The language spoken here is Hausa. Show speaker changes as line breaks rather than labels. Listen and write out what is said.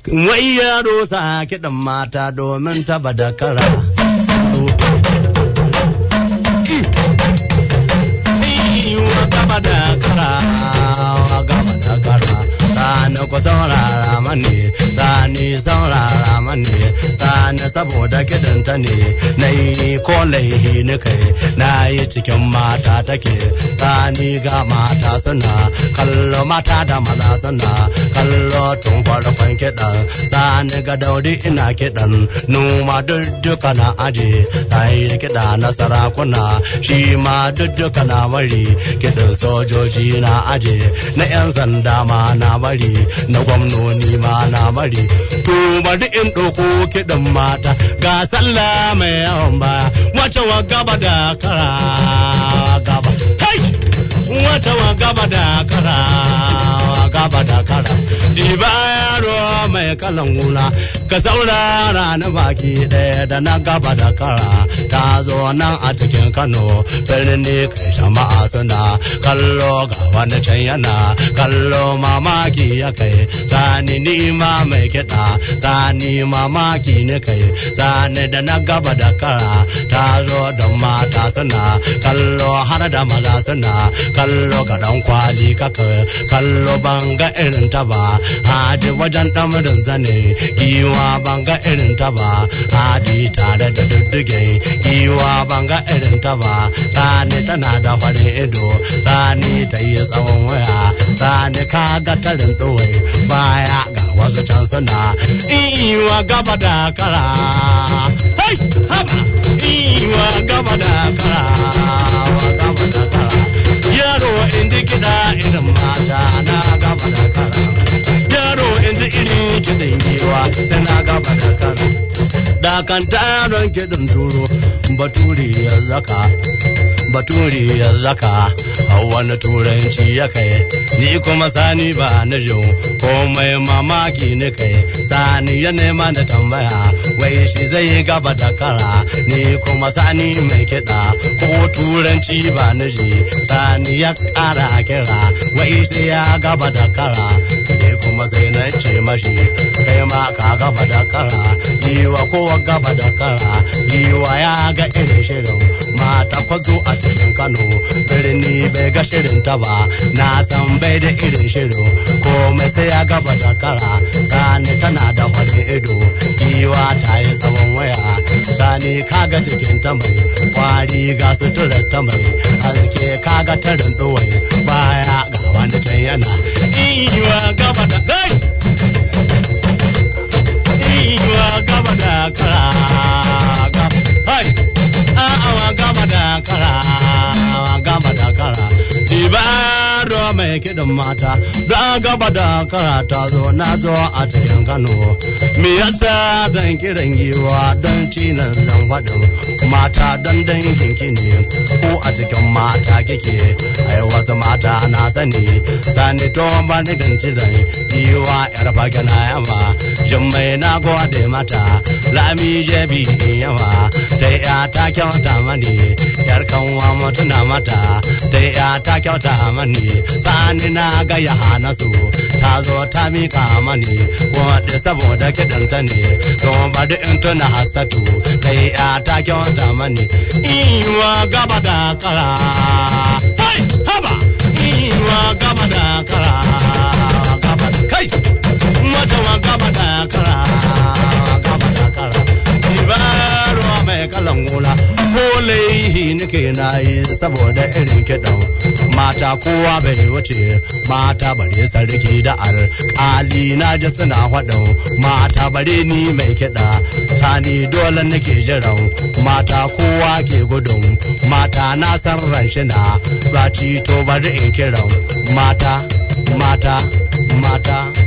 wai yaro sa kiɗan mata domin taba da kara gaba da kara gaba da kara sani ku saurara mani sani saurara mani sani saboda kidanta ne na yi ko laihi ni kai na yi cikin mata take sani ga mata suna kallo mata da maza suna kallo tun farkon kiɗan sani ga daudi ina kiɗan numa duk na aje na yi kiɗa na sarakuna shi ma duk na mari kiɗan sojoji na aje na 'yan sanda ma na bari na gwamnoni ma na bari to bari in ɗauko kiɗan mata ga sallah mai yawan baya wace wa gaba da kara gaba hey! wace wa gaba da kara gaba da kara diba yaro mai kalan gula ka saurara na baki ɗaya da na gaba da kara ta zo nan a cikin kano birni kai jama'a suna kallo ga wani can yana kallo mamaki ya kai sani ni ma mai kiɗa sani mamaki ne kai sani da na gaba da kara ta zo don mata suna kallo har da maza suna kallo ga dan kwali kaka kallo banga irin ta ba hadi wajen damarin zane giwa banga irin ta ba hadi tare da dudduge giwa banga irin ta ba rani tana da farin ido rani ta yi tsawon waya rani kaga tarin ɗowai baya ga wasu can suna iwa gaba da kara hai haba iwa gaba da kara wa gaba da kara yaro inda kiɗa irin mata na gaba da kara yaro inda iri kiɗin giwa sai na gaba da kara da kan taron kiɗin turo baturi ya zaka baturi ya zaka wani turanci ya kai ni kuma sani ba na jin komai mamaki ne kai sani ya nema da tambaya wai shi zai gaba da kara ni kuma sani mai kiɗa ko turanci ba na ji sani ya ƙara kira wai sai ya gaba da kara ni kuma sai na ce mashi kai ma ka gaba da kara yiwa kowa gaba da kara yiwa ya ga irin shirin mata kwazo a cikin kano birni bai ga shirin ta ba na san bai da irin shirin komai sai ya gaba da kara sani tana da wani ido giwa ta yi tsawon waya sani kaga jikin ta mai kwari ga suturar ta mai haske kaga tarin ɗuwai baya ga wani can yana iwa gaba da gai iwa gaba da kara hai awa gaba da kara gaba da kara dibaro mai kiɗin mata don gaba da kara ta zo na zo a cikin kano me yasa don kiran giwa don cinan zan faɗin mata don dangin kine ko a cikin mata kike ai wasu mata na sani sani to ba ni ganci da giwa yar fage na yama jimmai na gode mata lami jebi yawa dai ya ta kyauta mani yar kanwa mutuna mata dai ya ta kyauta mani sani na ga ya hana su ta zo ta mika mani wadda saboda kiɗanta ne don bari in tuna hasatu dai ya ta kyauta mani iwa gaba da kara hai haba iwa gaba da kara gaba da kai mata wa gaba da kara gaba da kara ibaro mai kalan gula ko laihi nake na yi saboda irin kiɗan mata kowa bai wuce mata bare sarki da alƙali na ji suna faɗin mata bare ni mai kiɗa sani dole nake jiran mata kowa ke gudun mata na san ranshina raci to bari in kiran mata mata mata